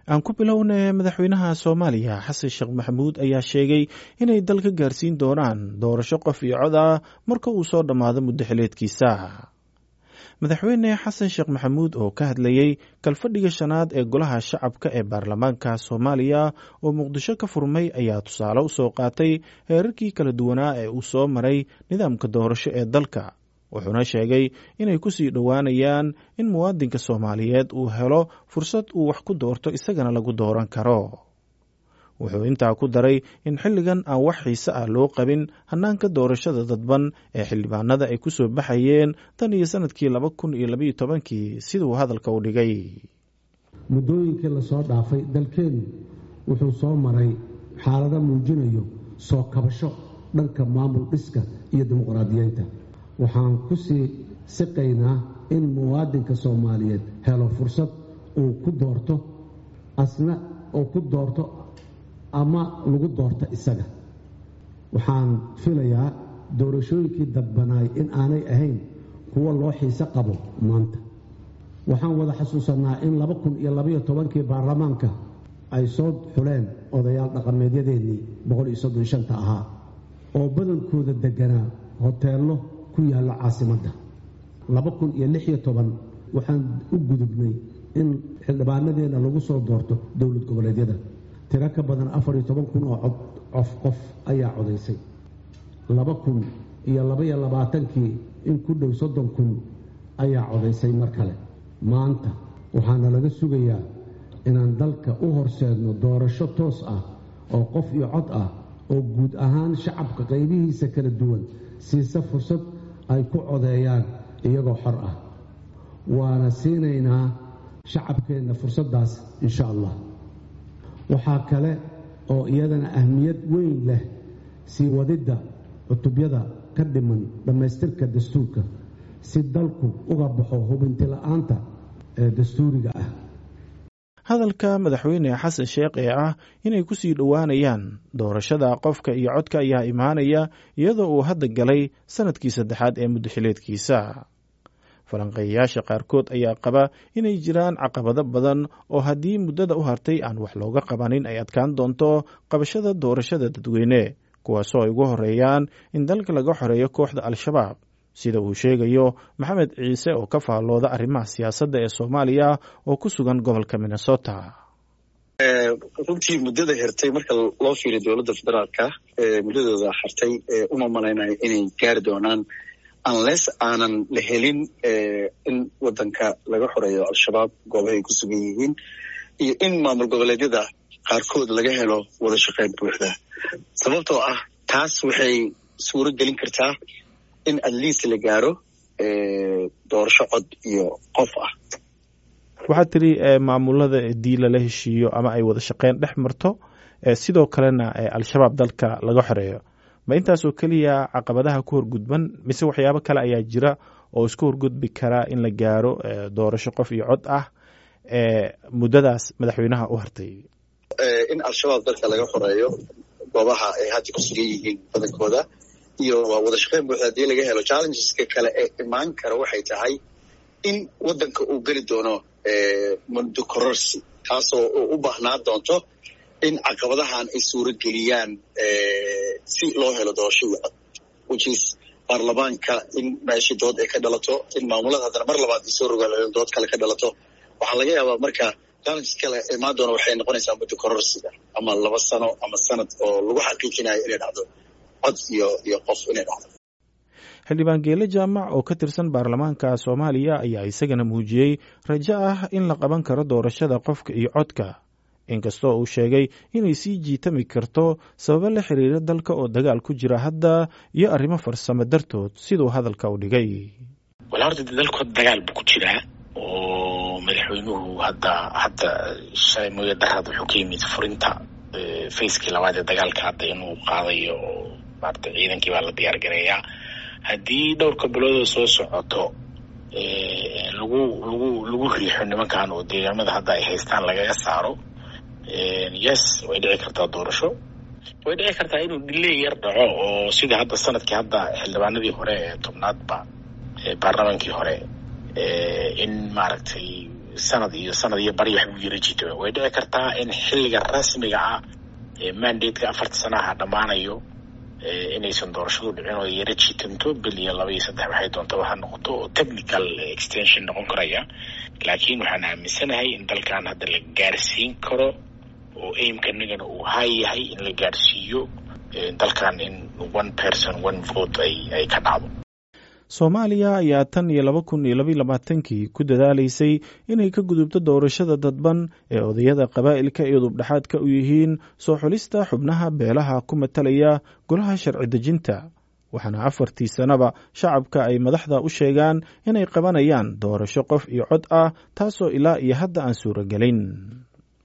aan ku bilowna madaxweynaha soomaaliya xasan sheekh maxamuud ayaa sheegay inay dal ka gaarsiin doonaan doorasho qof iyo cod ah marka uu soo dhammaado muddo xileedkiisa madaxweyne xasan sheekh maxamuud oo ka hadlayey kalfadhiga shanaad ee golaha shacabka ee baarlamaanka soomaaliya oo muqdisho ka furmay ayaa tusaale u soo qaatay heerarkii kala duwanaa ee uu soo maray nidaamka doorasho ee dalka wuxuuna sheegay inay ku sii dhowaanayaan in muwaadinka soomaaliyeed uu helo fursad uu wax ku doorto isagana lagu dooran karo wuxuu intaa ku daray in xilligan aan wax xiise ah loo qabin hannaanka doorashada dadban ee xildhibaanada ay ku soo baxayeen tan iyo sanadkii laba kun iyo labaiyo tobankii siduu hadalka u dhigay muddooyinkii lasoo dhaafay dalkeennu wuxuu soo maray xaalado muujinayo soo kabasho dhanka maamul dhiska iyo dimuqraadiyeynta waxaan ku sii siqaynaa in muwaadinka soomaaliyeed helo fursad uu ku doorto asna uu ku doorto ama lagu doorto isaga waxaan filayaa doorashooyinkii dadbanaay in aanay ahayn kuwo loo xiise qabo maanta waxaan wada xasuusannaa in laba kun iyo labaiyo tobankii baarlamaanka ay soo xuleen odayaal dhaqameedyadeennii boqol iyo soddon shanta ahaa oo badankooda degganaa hoteello ku yaalla caasimadda laba kun iyo lix iyo toban waxaan u gudubnay in xildhibaanadeenna lagu soo doorto dowlad goboleedyada tiro ka badan afar iyo toban kun oo cod cof qof ayaa codaysay laba kun iyo labaiyo labaatankii in ku dhow soddon kun ayaa codaysay mar kale maanta waxaana laga sugayaa inaan dalka u horseedno doorasho toos ah oo qof iyo cod ah oo guud ahaan shacabka qaybihiisa kala duwan siisa fursad ay ku codeeyaan iyagoo xor ah waana siinaynaa shacabkeenna fursaddaas insha allah waxaa kale oo iyadana ahmiyad weyn leh sii wadidda cutubyada ka dhiman dhammaystirka dastuurka si dalku uga baxo hubinti la-aanta ee dastuuriga ah hadalka madaxweyne xasan sheekh ee ah inay ku sii dhowaanayaan doorashada qofka iyo codka ayaa imaanaya iyadoo uu hadda galay sanadkii saddexaad ee muddaxileedkiisa falanqeeyayaasha qaarkood ayaa qaba inay jiraan caqabado badan oo haddii muddada u hartay aan wax looga qabanin ay adkaan doonto qabashada doorashada dadweyne kuwaasoo ay ugu horeeyaan in dalka laga xoreeyo kooxda al-shabaab sida uu sheegayo maxamed ciise oo ka faallooda arrimaha siyaasadda ee soomaaliya oo ku sugan gobolka minnesota runtii muddada hirtay marka loo fiiriyo dowladda federaalka muddadooda hartay uma malaynayo inay gaari doonaan unless aanan la helin in wadanka laga xoreeyo al-shabaab goobahay ku sugan yihiin iyo in maamul goboleedyada qaarkood laga helo wada shaqeyn buuxda sababtoo ah taas waxay suuro gelin kartaa in at least la gaaro doorasho cod iyo qof ah waxaad tiri maamulada dii lala heshiiyo ama ay wada shaqeyn dhex marto sidoo kalena al-shabaab dalka laga xoreeyo ma intaasoo keliya caqabadaha ku horgudban mise waxyaabo kale ayaa jira oo isku horgudbi karaa in la gaaro doorasho qof iyo cod ah muddadaas madaxweynaha u hartay in al-shabaab dalka laga xoreeyo goobaha ay hadda ku sugan yihiin badankooda iyo waa wada shaqeyn buuxda hadii laga helo challengeska kale ee imaan kara waxay tahay in waddanka uu geli doono mundo cororsi taasoo u baahnaan doonto in caqabadahan ay suuro geliyaan si loo helo doorasho iyo cod whichis baarlamaanka in meeshii dood ay ka dhalato in maamulada haddana mar labaad ay soo rogaal dood kale ka dhalato waxaa laga yaabaa marka challenges kale imaan doona waxay noqonaysaa muddo kororsiga ama laba sano ama sanad oo lagu xaqiijinayo inay dhacdo cod iyo iyo qof inay dhacdo xildhibaan geele jaamac oo ka tirsan baarlamaanka soomaaliya ayaa isagana muujiyey rajo ah in la qaban karo doorashada qofka iyo codka inkastoo uu sheegay inay sii jiitami karto sababo la xiriira dalka oo dagaal ku jira hadda iyo arrimo farsamo dartood siduu hadalka u dhigay wala horta dalku dagaal buu ku jiraa oo madaxweynuhu hadda hadda shalay mooya darad wuxuu ka yimid furinta facekii labaad ee dagaalka hadda inuu qaadayo oo maarata ciidankii baa la diyaar gareeyaa haddii dhowrka biloodoo soo socoto lagu lagu lagu riixo nimankan oo deegaamada hadda ay haystaan lagaga saaro yes way dhici kartaa doorasho way dhici kartaa inuu dhiley yar dhaco oo sidii hadda sanadkii hadda xildhibaanadii hore ee tobnaadba baarlamaankii hore in maaragtay sanad iyo sanad iyo bari wax buu yara jito way dhici kartaa in xilliga rasmiga ah ee mandateka afarta sanaha dhammaanayo inaysan doorashadu dhicin oo yara jiitanto bil iyo laba iyo saddex waxay doonta waxa noqoto oo technical extension noqon karaya laakiin waxaan aaminsanahay in dalkan hadda la gaarsiin karo oo aimkanagana uu hay yahay in la gaarsiiyo dalkan in one person one vote ay ay ka dhacdo soomaaliya ayaa tan iyo laba kun iyo labaiy labaatankii ku dadaalaysay inay ka gudubto doorashada dadban ee odayada qabaa'ilka iyo dubdhexaadka u yihiin soo xulista xubnaha beelaha ku matalaya golaha sharci dejinta waxaana afartii sannaba shacabka ay madaxda u sheegaan inay qabanayaan doorasho qof iyo cod ah taasoo ilaa iyo hadda aan suuragelin